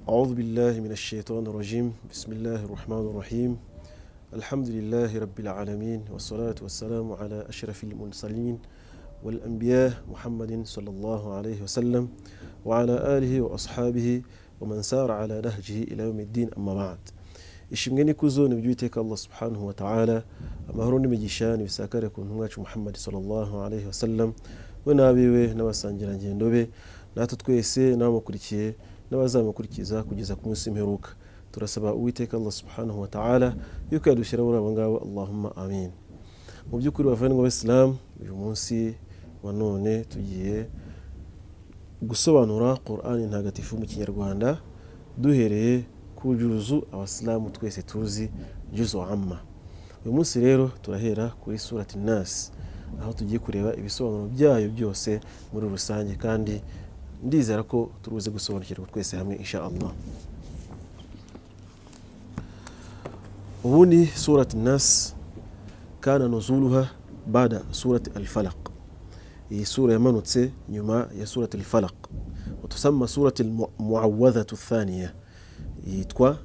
أعوذ بالله من الشيطان الرجيم بسم الله الرحمن الرحيم الحمد لله رب العالمين والصلاة والسلام على أشرف المرسلين والأنبياء محمد صلى الله عليه وسلم وعلى آله وأصحابه ومن سار على نهجه إلى يوم الدين أما بعد ishimwe n'ikuzo ni iby'uwiteka allah subhanahu wa ta'ala amahoro n'imigisha nibisakare ku ntumwa yacu muhammad sallallahu alaihi wasallam we n'abiwe n'abasangirangendo be natwe twese n'abamukurikiye n'abazamukurikiza kugeza ku munsi mperuka turasaba uwiteka allah subhanahu wa ta'ala yuko yadushyira muri abo ngabo allahumma amin mu by'ukuri bavandimwe b'abisilamu uyu munsi wa none tugiye gusobanura qur'ani ntagatifu mu kinyarwanda duhereye ku juzu abasilamu twese tuzi juzu amma uyu munsi rero turahera kuri surati nasi aho tugiye kureba ibisobanuro byayo byose muri rusange kandi ndizera ko turuze gusobanukirwa twese hamwe insha allah ubundi surati nasi kana nuzuluha bada surati alfalaq iyi sura yamanutse nyuma ya surati alfalaq utusama surati almuawadhatu thaniya yitwa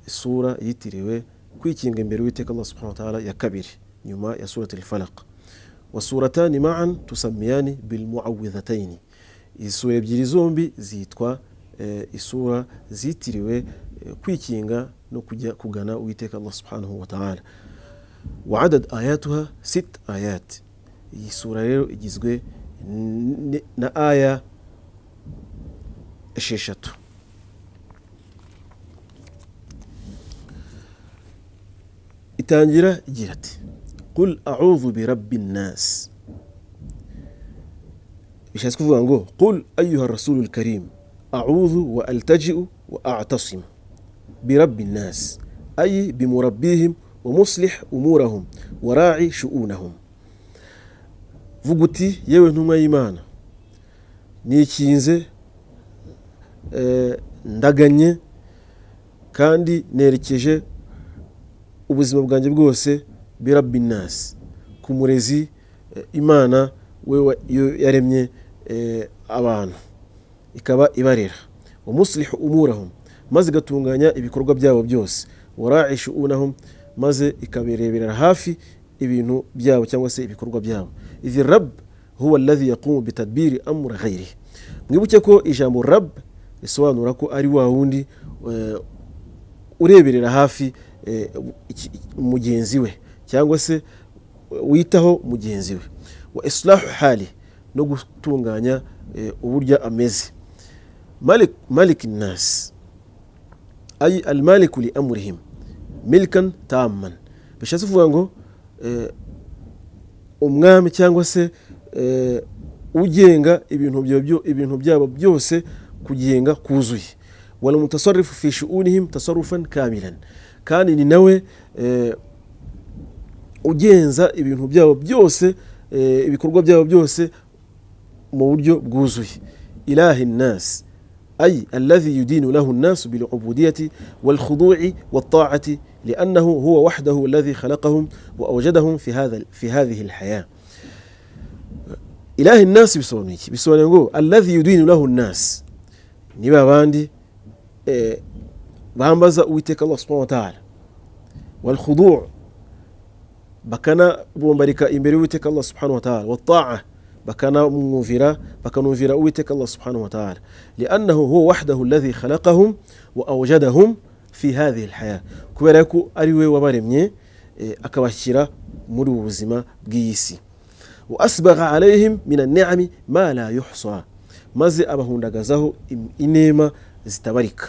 isura yitiriwe kwikinga imbere witeka allah subhanahu wataala ya kabiri nyuma ya surat alfalaq wasuratani maan tusamiyani bilmuawidhataini isura ebyiri zombi zitwa e, isura zitiriwe e, kwikinga no kujya kugana uwiteka allah subhanahu wataala waadad ayatuha sit ayat iyi sura rero igizwe n- na aya esheshatu itangira igira ati kul a'udhu bi rabbin nas bishatse kuvuga ngo kul ayuha rasulul karim a'udhu wa altaji'u wa a'tasimu bi rabbin nas ay bi murabbihim wa muslih umurahum wa ra'i shu'unahum vuga uti yewe ntumwa y'imana nikinze eh, ndaganye kandi nerekeje ubuzima bwanjye bwose birabbinasi ku murezi imana we yaremye abantu ikaba ibarera umusiriho umurahum maze igatunganya ibikorwa byabo byose warahisha unahum maze ikabireberera hafi ibintu byabo cyangwa se ibikorwa byabo izi rab huwa alladhi yaqumu bitadbiri amura ghairihi mwibuke ko ijambo rab risobanura ko ari wa wundi ureberera hafi mugenzi we cyangwa se witaho mugenzi we wa isilahu hali no gutunganya uburyo ameze malik nasi ayi al maliku li amurihim milikan taman bishatse kuvuga ngo umwami cyangwa se ugenga ibintu byabo byose kugenga kuzuye wala mutasarifu fi shu'unihim tasarufan kamilan kandi ni nawe ugenza ibintu byabo byose ibikorwa byabo byose mu buryo bwuzuye ilahi nasi ay alladhi yudinu lahu nnasu bilubudiyati walkhudui waltaati liannahu huwa wahdahu alladhi khalaqahum wa awjadahum fi hadhihi lhaya ilahi nasi bisobanuye iki bisobanuye ngo alladhi yudinu lahu nnas ni babandi bambaza uwiteka allah subhanahu wataala walkhudu bakanabombarika imbere y'uwiteka allah subhanahu wataala wataa bakanamwumvira bakanumvira uwiteka allah subhanahu wataala liannahu huwa wahdahu alladhi khalaqahum wa awjadahum fi hadhihi lhaya kubera ko ari we wabaremye akabashyira muri ubu buzima bw'iyi si wa asbagha alayhim min anniami ma la yuhsa maze abahundagazaho inema zitabarika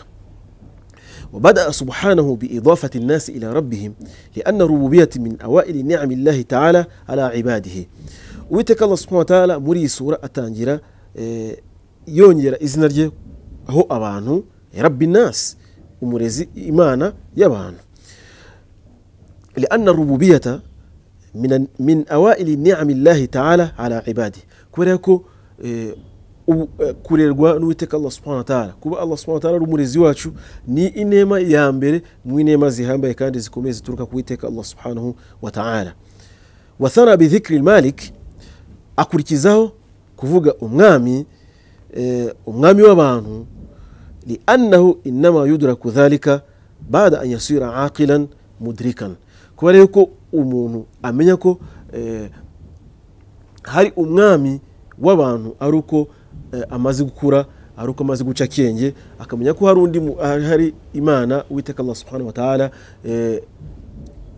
وبدأ سبحانه بإضافة الناس إلى ربهم لأن الربوبية من أوائل نعم الله تعالى على عباده ويتك الله سبحانه وتعالى مري سورة أتانجرة يونجرة إذن هو أبانه رب الناس ومرزي إيمانا يبان لأن الربوبية من من أوائل نعم الله تعالى على عباده كوريكو kurerwa n'uwiteka allah subhanahu ta'ala kuba allah subhanahu ta'ala ari umurezi wacu ni inema ya mbere mu inema zihambaye kandi zikomeye zituruka ku witeka allah subhanahu wa ta'ala wathana bidhikri malik akurikizaho kuvuga umwami umwami w'abantu لأنه إنما يدرك ذلك بعد أن يصير عاقلا مدركا kuba rero ko umuntu amenya ko eh, hari umwami w'abantu ari uko eh, amaze gukura ari uko amaze guca akenge akamenya ko hari undi mu- hari hari imana uwiteka allah subhanahu wa ta'ala eh,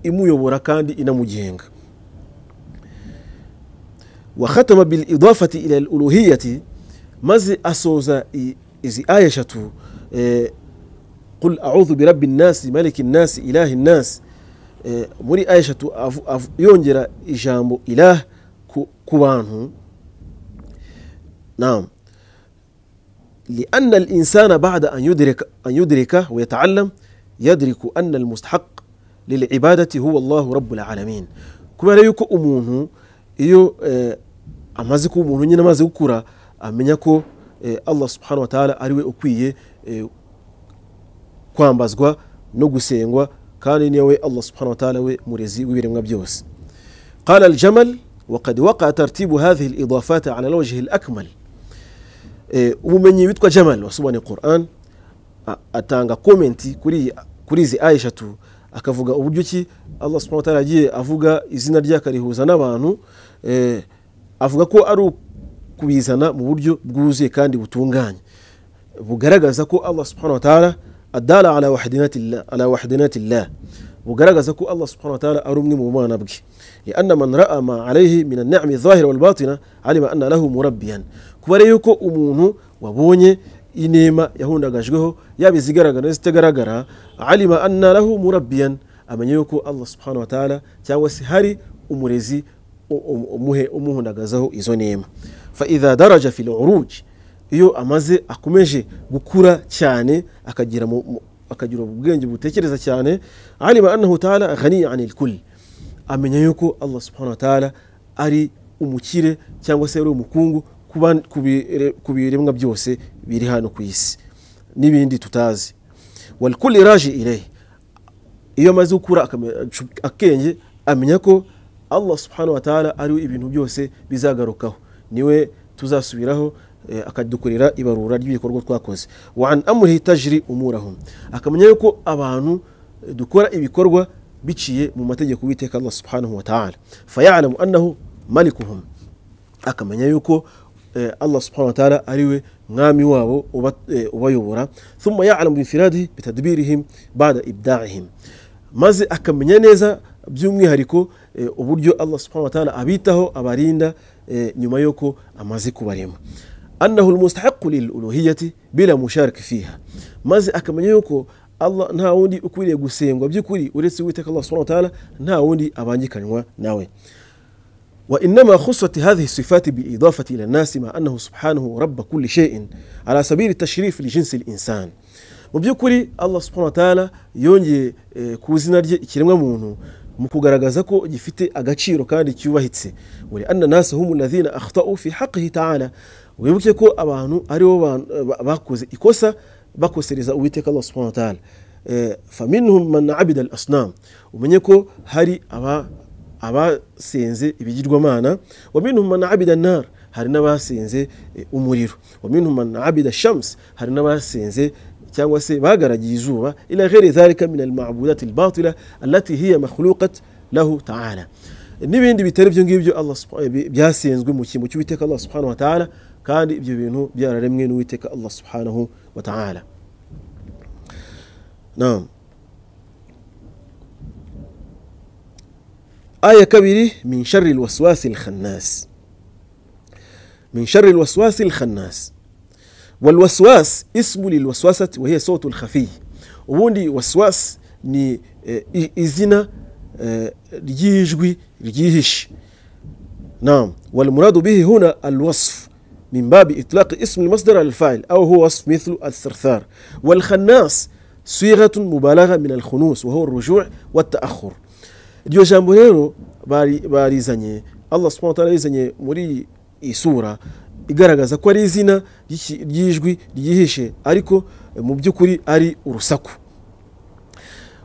imuyobora kandi inamugenga wakhatama bil idafati ila al uluhiyati maze asoza i- izi aya eshatu eh, qul audhu birabbi nnasi maliki nnasi ilahi nnasi eh, muri aya eshatu avu- avu- yongera ijambo ilah ku- ku bantu naam لأن الإنسان بعد أن يدرك أن يدركه ويتعلم يدرك أن المستحق للعبادة هو الله رب العالمين كما yuko umuntu iyo eh, amaze kuba umuntu nyine amaze gukura amenya ko eh, Allah subhanahu wa ta'ala ari we ukwiye eh, kwambazwa no gusengwa kandi niwe Allah subhanahu wa ta'ala we murezi w'ibiremwa byose قال الجمل وقد وقع ترتيب هذه الإضافات على الوجه الأكمل Eh, umumenyi witwa jamal wasobanuye quran a- atanga komenti kuri iyi- kuri izi aya eshatu akavuga uburyo ki allah subhanahu wa ta'ala yagiye avuga izina rye akarihuza n'abantu eh, avuga ko ari ukubizana mu buryo bwuzuye kandi butunganye bugaragaza ko allah subhanahu wa ta'ala adala ala wahdinatillah- ala wahdinatillah bugaragaza ko allah subhanahu wa ta'ala ari umwe mu bana bwe lianna man raa ma alaihi min annami dhahira walbatina alima anna lahu murabbiyan kuba rero yuko umuntu wabonye inema yahundagajweho yaba izigaragara n'izitagaragara alima anna lahu murabbiyan amenya yuko allah subhanahu wa ta'ala cyangwa se hari umurezi u- u- umuhe umuhundagazaho izo nema faidha daraja fi luruj iyo amaze akomeje gukura cyane akagira mu- mu- akagira ubwenge butekereza cyane alima annahu taala ghaniya anil kul amenya yuko allah subhanahu wa taala ari umukire cyangwa se ari umukungu ku ban- ku bire- ku biremwa byose biri hano ku isi n'ibindi tutazi walkuli raji ilehi iyo amaze gukura akame- acu- akenge amenya ko allah subhanahu wa ta'ala ariwe ibintu byose bizagarukaho niwe tuzasubiraho eh, akadukorera ibarura ry'ibikorwa twakoze wa an amurihi tajiri umurahum akamenya yuko abantu eh, dukora ibikorwa biciye mu mategeko y'uwiteka allah subhanahu wa ta'ala fayalamu annahu malikuhum akamenya yuko eh, allah subhanahu wa ta'ala ariwe mwami wabo uba- eh, ubayobora thumma ya'lamu bifiradihi bitadbirihim ba'da ibda'ihim maze akamenya neza by'umwihariko eh, uburyo allah subhanahu wa ta'ala abitaho abarinda eh, nyuma y'uko amaze kubarema annahu almustahiqu liluluhiyati bila mushariki fiha maze akamenya yuko allah nta wundi ukwiriye gusengwa by'ukuri uretse uwiteka allah subhanahu wa ta'ala nta wundi abangikanywa nawe وإنما خصت هذه الصفات بالإضافة إلى الناس مع أنه سبحانه رب كل شيء على سبيل التشريف لجنس الإنسان mu by'ukuri allah subhanahu wa ta'ala yongeye eh, ku izina rye ikiremwa muntu mu kugaragaza ko gifite agaciro kandi cyubahitse wari anna nasa humu ladhina akhtau fi haqihi ta'ala wibuke ko abantu ari bo ba- ba- bakoze ikosa bakosereza uwiteka allah subhanahu wa ta'ala Eh, faminhum man abida al asnam umenye ko hari aba abasenze ibigirwamana wa minhum man abida nar hari n'abasenze eh, umuriro wa minhum man abida shams hari n'abasenze cyangwa se bagaragiye izuba ila ghairi dhalika min almabudat albatila allati hiya makhluqat lahu ta'ala n'ibindi bitari ibyo ngibyo Allah subha- bi- byasenzwe mu kimbo cy'uwiteka allah subhanahu wa ta'ala kandi ibyo bintu byararemwe n'uwiteka allah subhanahu wa ta'ala naam آية كبيرة من شر الوسواس الخناس من شر الوسواس الخناس والوسواس اسم للوسوسة وهي صوت الخفي ubundi waswas ni eh, i- izina eh, ry'ijwi ryihishe نعم والمراد به هنا الوصف من باب إطلاق اسم المصدر على الفاعل أو هو وصف مثل الثرثار والخناس صيغة مبالغة من الخنوس وهو الرجوع والتأخر iryo jambo rero bari- barizanye allah subhanahu wa ta'ala yarizanye muri iyi sura igaragaza ko ari izina ry'iki- ry'ijwi ryihishe ariko eh, mu by'ukuri ari urusaku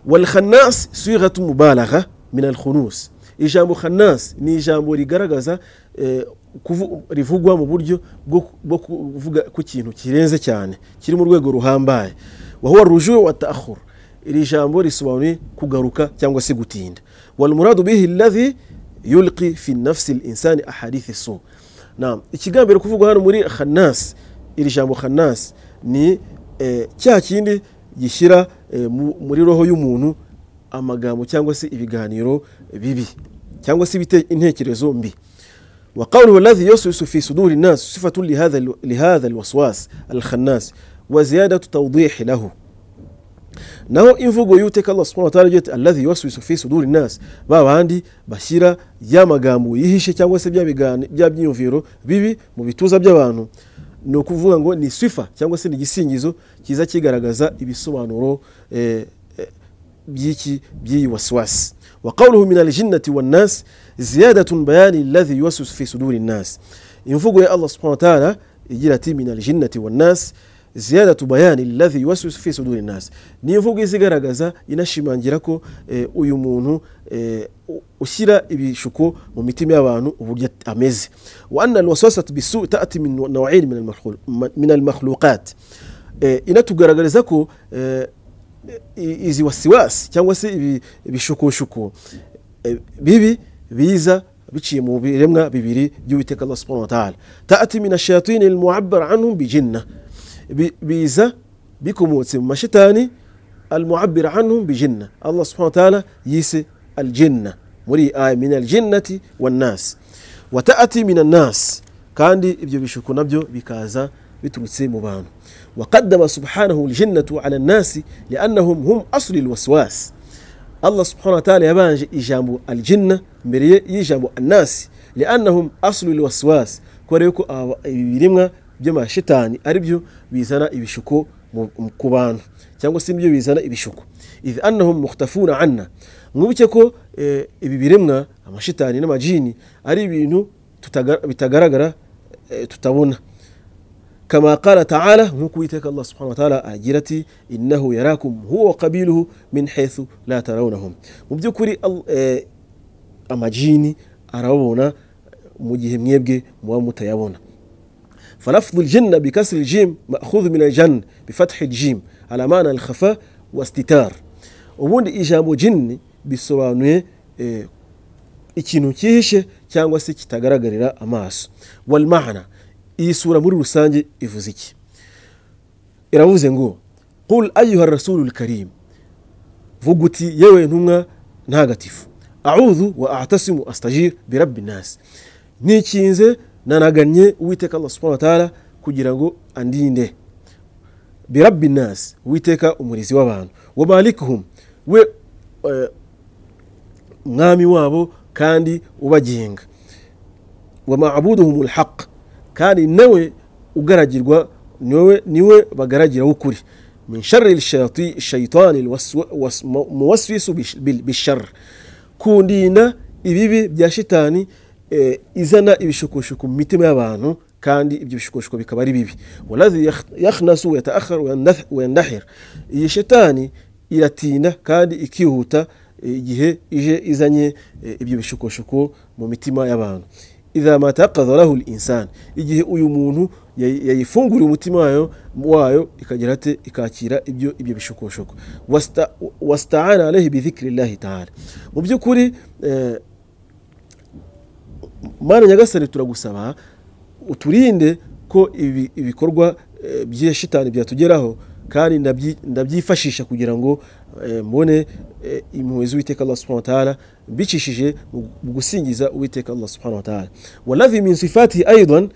walkhanas sigatu mubalagha min alkhunus ijambo khanas ni ijambo rigaragaza eh, kuvu- rivugwa mu buryo bwo bwo kuvuga ku kintu kirenze cyane kiri mu rwego ruhambaye wahuwa rujuwe wa ta'khur iri jambo risobanuye kugaruka cyangwa se gutinda wal muradu bihi alladhi yulqi fi nafsi al insani ahadithi su naam ikigambiro kuvugwa hano muri khannas iri jambo khannas ni eh, cya kindi gishyira eh, mu- muri roho y'umuntu amagambo cyangwa se ibiganiro bibi cyangwa se ibite- intekerezo mbi وقوله الذي يوسوس في صدور الناس صفة لهذا لهذا الوسواس الخناس وزيادة توضيح له naho imvugo y'uteka allah subhanahu wa ta'ala igira iti allazi yuwaswisu fi suduri nas ba bandi bashyira ya magambo yihishe cyangwa se bya bigani- bya byiyumviro bibi mu bituza by'abantu ni ukuvuga ngo ni sifa cyangwa se ni igisingizo kiza kigaragaza ibisobanuro eh, eh, by'iki by'iyi wasiwasi wa qawluhu min aljinnati wannas ziyadatun bayani allazi yuwaswisu fi suduri nas imvugo ya allah subhanahu wa ta'ala igira ati min aljinnati wannas ziyadatu bayani alladhi yuwaswisu fi suduri nas ni imvugo izigaragaza inashimangira ko eh, uyu muntu eh, u- ushyira ibishuko mu mitima y'abantu uburyo at- ameze wa anna alwaswasat bisu tati min nawain min almakhlu- ma- min almakhluqat Eh, inatugaragariza ko eh, i- izi wasiwasi cyangwa se ibi- ibishukoshuko eh, bibi biza biciye mu biremwa bibiri by'uwiteka allah subhanahu wa ta'ala ta'ati min ashayatini almu'abbar anhum bijinna Bi- biza bikomotse mu mashitani almu'abbir anhum bijinna allah subhanahu wa ta'ala yise aljinna muri iyi aya min aljinnati wannas wa ta'ati min annas kandi ibyo bishuko nabyo bikaza biturutse mu bantu وقدم سبحانه الجنة على الناس لأنهم هم أصل الوسواس allah subhanahu wa ta'ala yabanje ijambo aljinna mbere ye- y'ijambo annasi liannahum aslu lwaswas kubera yuko aba- ibi biremwa by'amashitani ari byo bizana ibishuko mu- mu- ku bantu cyangwa se nibyo bizana ibishuko idh annahum muhtafuna anna mwibuke ko eh, ibi biremwa amashitani n'amajini ari ibintu tutaga- bitagaragara eh, tutabona كما قال تعالى نكويتك الله سبحانه وتعالى أجرتي إنه يراكم هو وقبيله من حيث لا ترونهم وبذكري amajini arababona mu gihe mwebwe muba mutayabona فلفظ الجنة بكسر الجيم مأخوذ من الجن بفتح الجيم على معنى الخفاء واستتار ubundi ijambo jini bisobanuye eh, ikintu cyihishe cyangwa se kitagaragarira amaso walmana iyi sura muri rusange ivuze iki iravuze ngo qul ayuha rasulul karim vuga uti yewe ntumwa ntagatifu audhu wa atasimu astajir birabbi nasi nikinze nanagannye uwiteka allah subhana wataala kugira ngo andinde birabbi nasi uwiteka umurizi w'abantu wa malikuhum we eh, mwami wabo kandi ubagenga wa mabuduhum lhaq kandi nawe ugaragirwa niwe niwe bagaragiraho ukuri min shari lshayati- shaitani lwaswa- was- mu- muwaswisu bish- bil- bishar kundinda ibibi bya shitani eh, izana ibishukoshuko mu mitima y'abantu kandi ibyo bishukoshuko bikaba ari bibi waladhi yakh- yakhnasu yataakhar wayandahir iyi shitani iratinda kandi ikihuta eh, igihe ije izanye eh, ibyo bishukoshuko mu mitima y'abantu idha mataqadha lahu linsan igihe uyu muntu yay- yayifunguriye umutima wayo wayo ikagira ate ikakira ibyo ibyo bishokoshoko Wasta- wastaana alaihi bidhikiri llahi taala mu by'ukuri eh, mana nyagasani turagusaba uturinde ko ibi- ibikorwa eh, bya shitani byatugeraho kandi ndabyi- ndabyifashisha kugira ngo eh, mbone eh, impuhwe z'uwiteka allah subhanahu wa ta'ala mbicishije mu mu gusingiza uwiteka allah subhanahu wa ta'ala waladhi min sifatihi aidan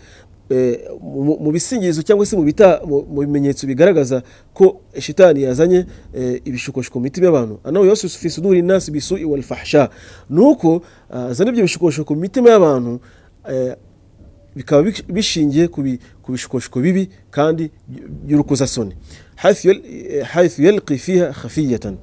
eh, mu- mu bisingizo cyangwa se mu bita- mu- mu bimenyetso bigaragaza ko shitani yazanye eh, ibishukoshuko mu mitima y'abantu anahu yasusu fi suduri nasi bisui walfahsha ni uko ah, azana ibyo bishukoshuko mu mitima y'abantu eh, bikaba bish- bishingiye ku bi- ku bishukoshuko bibi kandi by'urukozasoni Haythu yal- eh, haythu yalqi fiha khafiyatan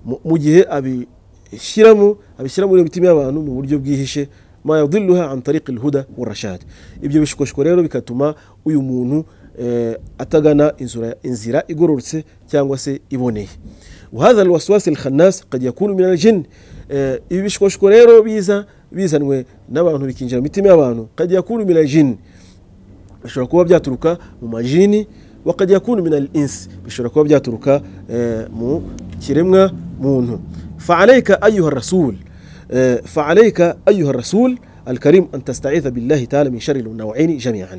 Mu- mu gihe abishyiramo abishyira muri mitima y'abantu mu buryo bwihishe ma yadilluha an tariqi lhuda warashad ibyo bishukoshuko rero bigatuma uyu muntu eh, atagana inzura- inzira igororotse cyangwa se iboneye وهذا الوسواس الخناس قد يكون من الجن آه، ibishwashwa rero biza bizanwe n'abantu bikinjira mu mitima y'abantu kajya yakunu mina jini bishobora kuba byaturuka mu majini wakajya yakunu mina insi bishobora kuba byaturuka eh, mu kiremwa muntu faalaika ayuha rasul eh, faalaika ayuha rasul alkarim an tastaitha billahi taala min shari lunawaini jamian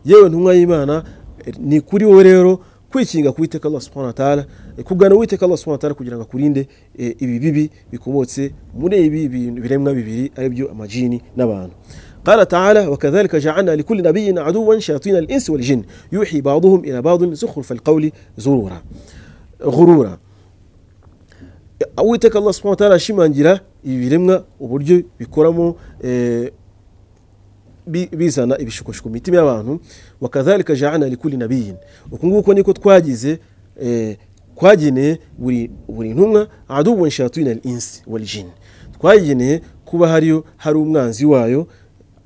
yewe ntumwa y'imana eh, ni kuri wowe rero kwikinga ku witeka allah subhanahu wa taala eh, kugana uwiteka allah subhanahu wa taala kugira ngo akurinde eh, ibi bibi bikomotse muri ibi bintu- biremwa bibiri aribyo amajini n'abantu قال تعالى وكذلك جعلنا لكل نبي عدوا شياطين الإنس والجن يوحي بعضهم إلى بعض زخرف القول زرورا غرورا uwiteka allah subhanahu wa ta'ala ashimangira ibi biremwa uburyo bikoramo eh, bi- bizana ibishukoshiko mu mitima y'abantu wakadhalika jaana likuli nabiyin uku nguko niko twagize eh, twageneye buri buri ntumwa aduwun shayatwina al insi wal jin twayigeneye kuba hariyo hari umwanzi wayo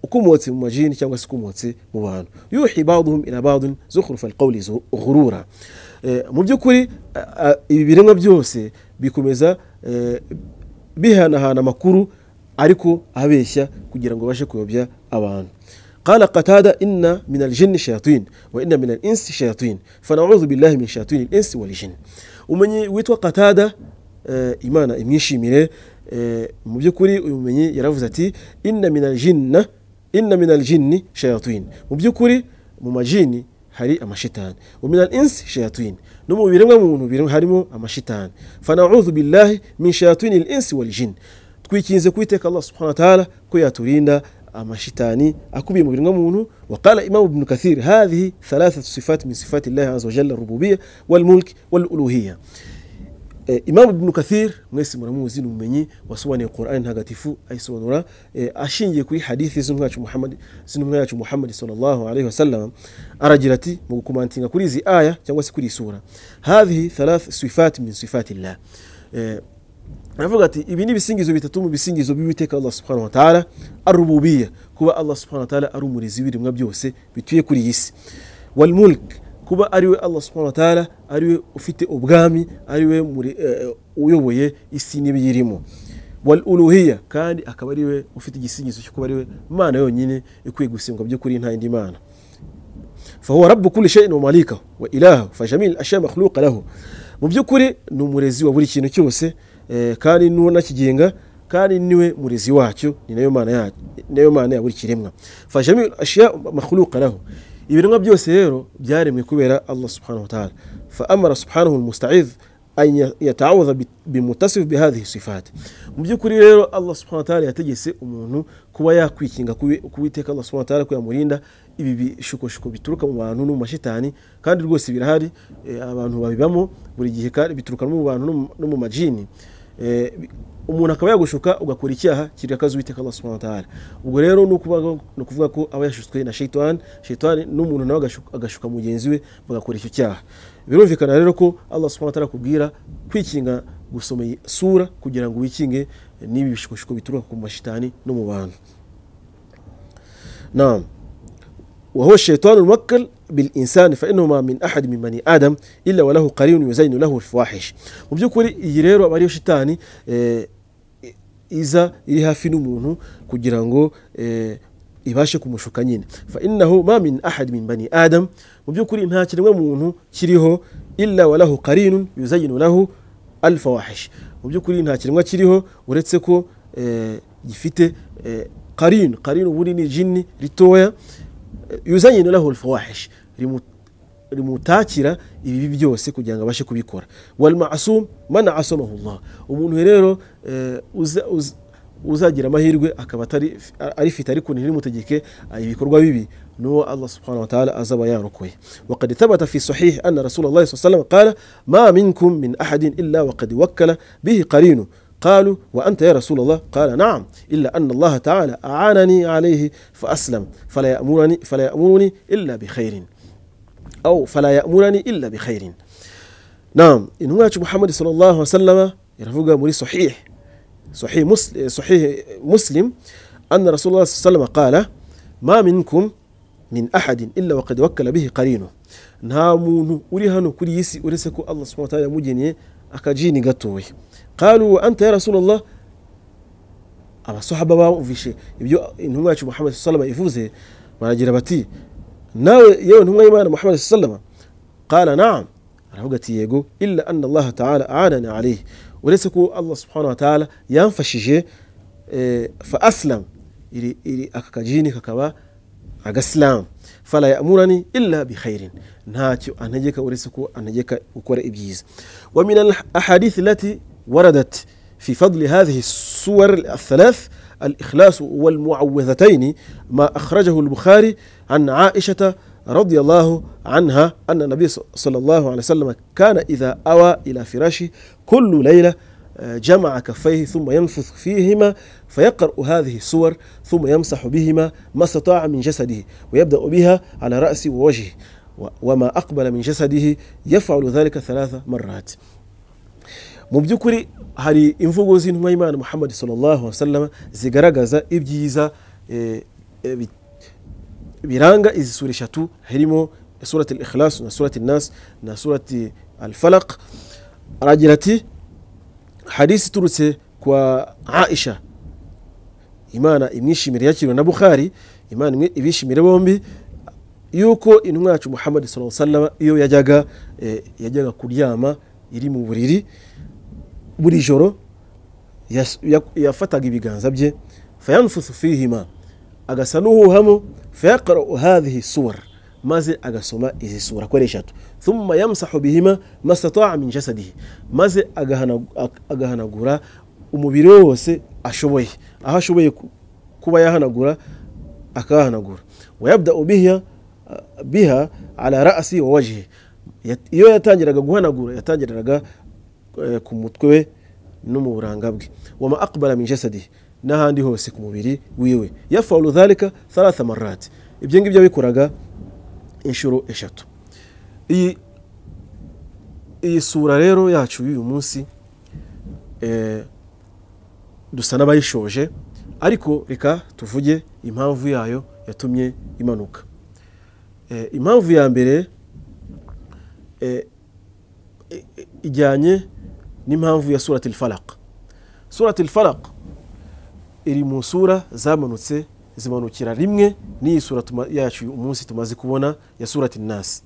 ukomotse mu majini cyangwa se ukomotse mu bantu yuhi baduhum ila badun zukhrufa alqawli zu- ghurura Eh, mu by'ukuri a- a- ibi biremwa byose bikomeza eh, bihanahana amakuru ariko abeshya kugira ngo babashe kuyobya abantu قال قتادة إن من الجن شياطين وإن من الإنس شياطين فنعوذ بالله من شياطين الإنس والجن ومن ويتوا قتادة آه إيمانا إميشيميري آه مبيكوري ومن يرفزتي إن من الجن إن من الجن شياطين مبيكوري مماجيني hari amashitani waminal insi shayatwini no mu biremwa muntu birimo harimo amashitani fanaudu billahi min shayatwini l insi wal jin twikinze kuwiteka allah subhana wa taala ko yaturinda amashitani akubiye mu biremwa muntu waqala imamu bnu kathir hadhihi thalathatu sifati min sifati llahi aza wajalla rububiya walmulki waluluhiya eh, imamu ibnu kathir mwese muramuzi ni umumenyi wasobanuye qurani ntagatifu ayisobanura eh, ashingiye kuri hadithi z'intumwa yacu Muhammad- z'intumwa yacu muhammadi sallallahu alaihi wasallam aragira ati mu gukomantinga kuri izi aya cyangwa se kuri iyi sura hadhihi thalath sifati min sifati llah eh, aravuga ati ibi ni ibisingizo bitatu mu bisingizo by'uwiteka allah subhanahu wa taala arububiya kuba allah subhanahu wa taala ari umurezi w'ibiremwa byose bituye kuri iyi si walmulk kuba ariwe allah subhanahu wa taala ariwe ufite ubwami ariwe muri- eh, uyoboye isi n'ibiyirimo wal uluhiya kandi akaba ariwe ufite igisingizo cyo kuba ariwe mana yonyine ikwiye gusengwa by'ukuri nta yindi mana فهو رب كل شيء ومالكه وإلهه فجميع الأشياء مخلوقة له mu by'ukuri ni umurezi wa buri kintu cyose eh, kandi ni unakigenga kandi niwe murezi wacyo ni nayo mana ya- ni nayo mana ya buri kiremwa fajamil ashiya makhluqa lahu ibiremwa byose rero byaremwe kubera allah subhanahu wa ta'ala fa amara subhanahu almusta'idh an yataawudha bimutasif bihadhihi sifati mu by'ukuri rero allah subhana wataala yategetse umuntu kuba yakwikinga ku wi- ku witeka allah subhana wataala ko yamurinda ibi bishukoshiko bituruka mu bantu no mu mashitani kandi rwose birahari eh, abantu babibamo buri gihe kandi bituruka no mu bantu no mu- no mu majini Eh, bi- umuntu akaba yagushuka ugakora icyaha kirakaza uwiteka allah subhanahu wataala ubwo rero ni ukuvuga- ni ukuvuga ko aba yashutswe na shaitani shaitani n'umuntu nawe agashuka- agashuka mugenzi we bagakora icyo cyaha birumvikana rero ko allah subhanahu wataala akubwira kwikinga gusoma iyi sura kugira ngo wikinge n'ibi bishikoshiko bituruka ku mashitani no mu bantu naam وهو الشيطان الموكل بالإنسان فإنهما من أحد من بني آدم إلا وله قرين يزين له الفواحش mubyukuri iyi rero aba ariyo shitani eh, i- iza iri hafi n'umuntu kugira ngo eh, ibashe kumushuka nyine fa innahu ma min ahad min bani adam mu by'ukuri nta kiremwa muntu kiriho illa walahu qarinun yuzayinu lahu alfawahish mu by'ukuri nta kiremwa kiriho uretse ko eh, gifite eh, qarin qarin ubundi ni jini ritoya yuzanyinu lahu alfawahish rimu rimutakira ibibi byose kugira ngo abashe kubikora walmasum man asamahu llah umuntu rero eh, uza- uz- uzagira amahirwe akaba atari- arifite ariko ntirimutegeke ibikorwa bibi nuwo allah subhanahu wa taala azaba yarokoye وقد ثبت في صحيح أن رسول الله صلى الله عليه وسلم قال ما منكم من أحد إلا وقد وكل به قرينه قالوا وأنت يا رسول الله قال نعم إلا أن الله تعالى أعانني عليه فأسلم فلا يأمرني, فلا يأمرني إلا بخير أو فلا يأمرني إلا بخير نعم إن هو محمد صلى الله عليه وسلم يرفق مري صحيح صحيح مسلم, صحيح مسلم أن رسول الله صلى الله عليه وسلم قال ما منكم من أحد إلا وقد وكل به قرينه nta muntu uri hano kuri iyi si uretse ko allah subhanahu wa ta'ala yamugeneye akajini gatoya qalu wa anta ya rasulallah abasahaba bumvishe ibyo intumwa yacu muhammad sallama ivuze baragira bati nawe yewe intumwa y'imana muhammad sallama qala naam aravuga ati yego illa anna allaha taala aanana alayhi uretse ko allah subhanahu wa taala yamfashije eh, fa aslam iri, iri aka kajini kakaba agasilamu fala yamurani illa bikhairin ntacyo antegeka uretse ko antegeka gukora ibyiza wa min al ahadithi lati waradat في فضل هذه السور الثلاث الإخلاص والمعوذتين ما أخرجه البخاري عن عائشة رضي الله عنها أن النبي صلى الله عليه وسلم كان إذا أوى إلى فراشه كل ليلة جمع كفيه ثم ينفث فيهما فيقرأ هذه السور ثم يمسح بهما ما استطاع من جسده ويبدأ بها على رأسه ووجهه وما أقبل من جسده يفعل ذلك ثلاث مرات mu by'ukuri hari imvugo z'intumwa y'imana muhammad sallallahu wasallam zigaragaza ibyiza biranga izi sura eshatu harimo surati al-ikhlas na surati nas na surati al-falaq aragira ati hadisi iturutse kwa aisha imana imwishimire yakiriwe na bukhari imana ibishimire bombi yuko intumwa yacu muhammad sallallahu wasallam iyo yajyaga yajyaga kuryama iri mu buriri buri joro yafataga ibiganza bye fayanfusu fihima agasa n'uhuhamo fayaqra'u hadhihi suwar maze agasoma izi sura ko ari eshatu thumma yamsahu bihima mastataa min jasadihi maze agahanagura umubiri we wose ashoboye aho ashoboye kuba yahanagura akahanagura wayabdau biha biha ala rasi wa wajihi iyo yatangiraga guhanagura yatangiraga ku mutwe we no mu buranga bwe wama akbara min jasadihi n'ahandi hose ku mubiri wiwe yafaulu dhalika thalatha marati ibyo ngibyo abikoraga inshuro eshatu iyi iyi sura rero yacu y'uyu munsi dusa n'abayishoje ariko reka tuvuge impamvu yayo yatumye imanuka impamvu ya mbere ijyanye n'impamvu ya surati al-falaq surati al-falaq iri mu sura zamanutse zimanukira rimwe n'iyi sura yacu umunsi tumaze kubona ya surati nasi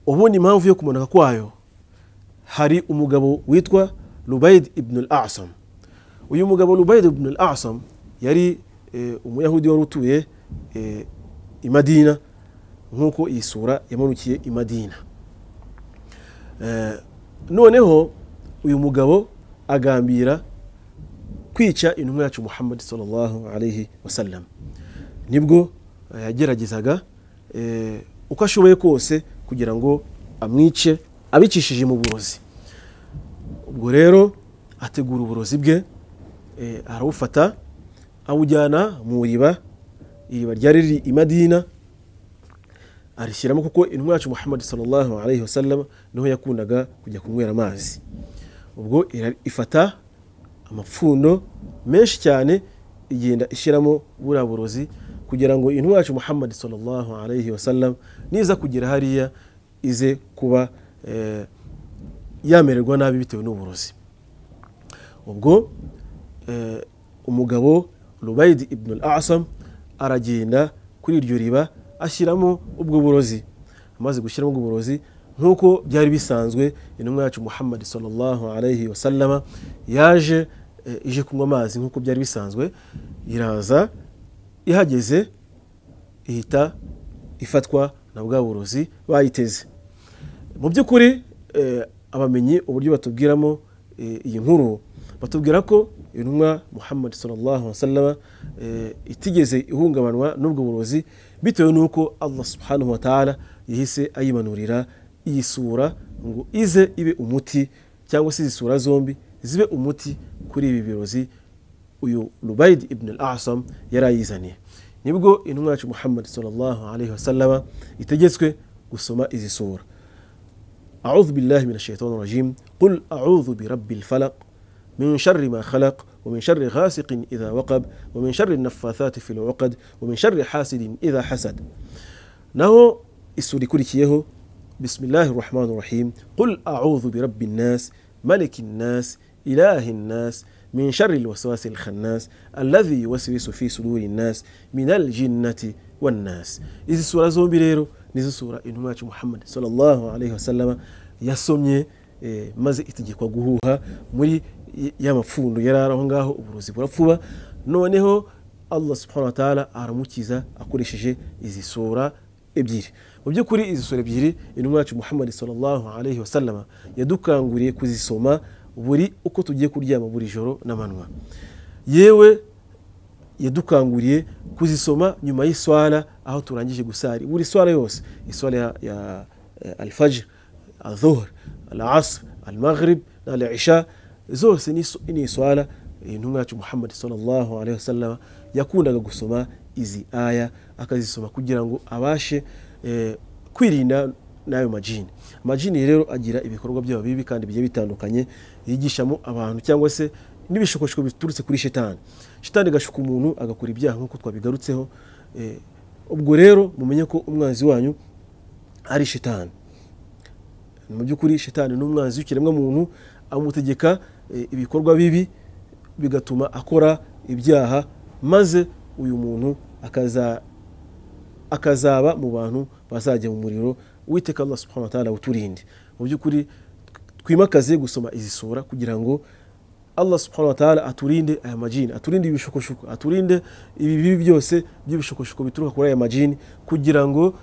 ubundi impamvu yo kumanuka kwayo hari umugabo witwa rubaid ibn al-asam uyu mugabo rubaid ibn al-asam yari umuyahudi wari utuye i madina nk'uko iyi sura yamanukiye i madina noneho uyu mugabo agambira kwica intumwa yacu muhammad sallallahu alaihi wasallam nibwo yageragezaga uko ashoboye kose kugira ngo amwice abicishije mu burozi ubwo rero ategura uburozi bwe arabufata awujyana mu iriba iriba ryari riri i madina arishyiramo kuko intumwa yacu muhammad sallallahu alaihi wasallam niho yakundaga kujya kunywera amazi ubwo ifata amapfundo menshi cyane igenda ishyiramo buriya burozi kugira ngo intumwa yacu muhammad sallallahu alaihi wasallam niza kugera hariya ize kuba yamererwa nabi bitewe n'uburozi ubwo umugabo rubayidi ibn al asam aragenda kuri iryo riba ashyiramo ubwo burozi amaze gushyiramo ubwo burozi nk'uko byari bisanzwe intumwa yacu muhammad sallallahu alaihi wasallama yaje ije kunywa amazi nk'uko byari bisanzwe iraza ihageze ihita ifatwa na bwa burozi bayiteze mu by'ukuri abamenyi uburyo batubwiramo iyi nkuru batubwira ko intumwa muhammad sallallahu wasallama itigeze ihungabanwa n'ubwo burozi bitewe n'uko allah subhanahu wa ta'ala yahise ayimanurira iyi sura ngo ize ibe umuti cyangwa se izi sura zombi zibe umuti kuri ibi birozi uyu rubayidi ibn al asam yari ayizaniye nibwo intumwa yacu muhammad sallallahu alaihi wasallama itegetswe gusoma izi sura أعوذ بالله من الشيطان الرجيم قل أعوذ برب الفلق من شر ما خلق ومن شر غاسق إذا وقب ومن شر النفاثات في العقد ومن شر حاسد إذا حسد نهو السوري كوريكيه بسم الله الرحمن الرحيم قل أعوذ برب الناس ملك الناس إله الناس من شر الوسواس الخناس الذي يوسوس في صدور الناس من الجنة والناس izi sura zombi rero nizo sura intumwa yacu muhammad sallallahu alaihi wasallama yasomye eh, maze itegekwa guhuha muri y- ya mapfundo yari ari aho ngaho uburozi burapfuba noneho allah subhanahu wa ta'ala aramukiza akoresheje izi sura ebyiri mu by'ukuri izi sura ebyiri intumwa yacu muhammad sallallahu alaihi wasallama yadukanguriye kuzisoma buri uko tugiye kuryama buri joro n'amanywa yewe yadukanguriye kuzisoma nyuma y'iswara aho turangije gusari buri swara yose iswara ya, ya ya alfajr adhuhr alasr almaghrib alisha zose ni is- ni iswara intumwa yacu muhammad sallallahu alaihi wasallam yakundaga gusoma izi aya akazisoma kugira ngo abashe eh, kwirinda n'ayo majini amajini rero agira ibikorwa byabo bibi kandi bigiye bitandukanye yigishamo abantu cyangwa se n'ibishokoshoko biturutse kuri shitani shitani igashuka umuntu agakora ibyaha nk'uko twabigarutseho Eh, ubwo rero mumenye ko umwanzi wanyu ari shitani mu by'ukuri shitani ni umwanzi w'ikiremwa muntu amutegeka eh, ibikorwa bibi bigatuma akora ibyaha maze uyu muntu akaza akazaba mu bantu bazajya mu muriro witeka allah subhanahu wa ta'ala uturinde mu by'ukuri twimakaze gusoma izi sura kugira ngo allah subhanahu wa ta'ala aturinde aya majini aturinde ibishokoshuko aturinde ibi bibi byose by'ibishokoshuko bituruka kuri aya majini kugira ngo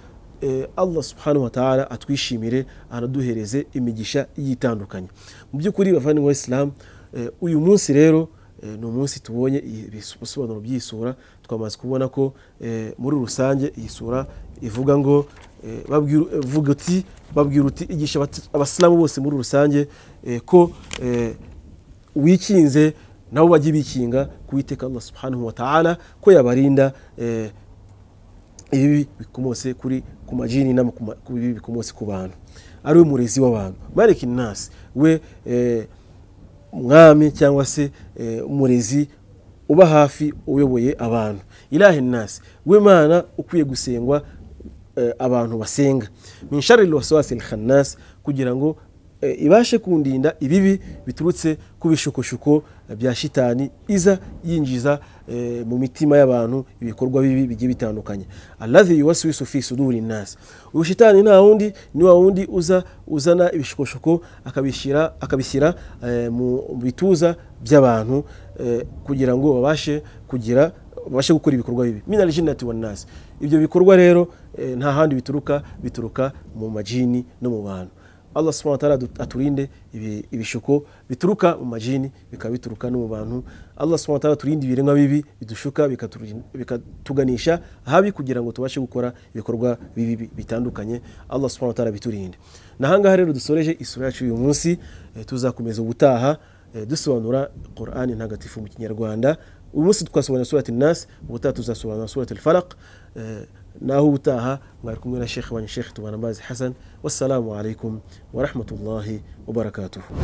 eh, allah subhanahu wa ta'ala atwishimire anaduhereze imigisha igiye itandukanye mu by'ukuri bavandimwe isilamu uyu munsi rero Eh, ni umunsi tubonye iyi- ibisobanuro by'iyi sura twamaze kubona ko eh, muri rusange iyi sura ivuga ngo eh, babwira- eh, vuga uti babwira uti igisha abati- abasilamu bose muri rusange eh, ko eh, wikinze nabo bajye bikinga kuwiteka allah subhanahu wa ta'ala ko yabarinda eh, ibibi bikomotse kuri ku majini no ku ma- ku bibi bikomotse ku bantu ari we murezi w'abantu maliki nasi we eh, umwami cyangwa se eh, umurezi uba hafi uyoboye abantu ilahi nasi we mana ukwiye gusengwa eh, abantu basenga min sharri lwaswasi lkhannas kugira ngo eh, ibashe kundinda ibibi biturutse ku bishukushuko eh, bya shitani iza yinjiza eh, mu mitima y'abantu ibikorwa bibi bigiye bitandukanye alladhi yuwaswisu fi suduri nnas uyu shitani nta wundi ni wa wundi uza uzana ibishukoshuko akabishyira akabishyira eh, mu bituza by'abantu eh, kugira ngo babashe kugira babashe gukora ibikorwa bibi minal jinnati wan nas ibyo bikorwa rero eh, nta handi bituruka bituruka mu majini no mu bantu allah subhanahu wa ta'ala adu- aturinde ibi- ibishuko bituruka mu majini bikaba bituruka no mu bantu allah subhanahu wa ta'ala aturinde ibiremwa bibi bidushuka bikaturi- bikatuganisha habi kugira ngo tubashe gukora ibikorwa bibi bi- bitandukanye allah subhanahu wa ta'ala biturinde nahangaha rero dusoreje isura yacu uyu munsi eh, tuzakomeza ubutaha eh, dusobanura qur'ani ntagatifu mu kinyarwanda uyu munsi twasobanura surati nasi ubutaha tuzasobanura surati alfaraq Eh, naho ubutaha mwari kumwe na shekhe wanyu shekhe tubana amazi hasan wassalamu alaikum warahmatullahi wabarakatuhu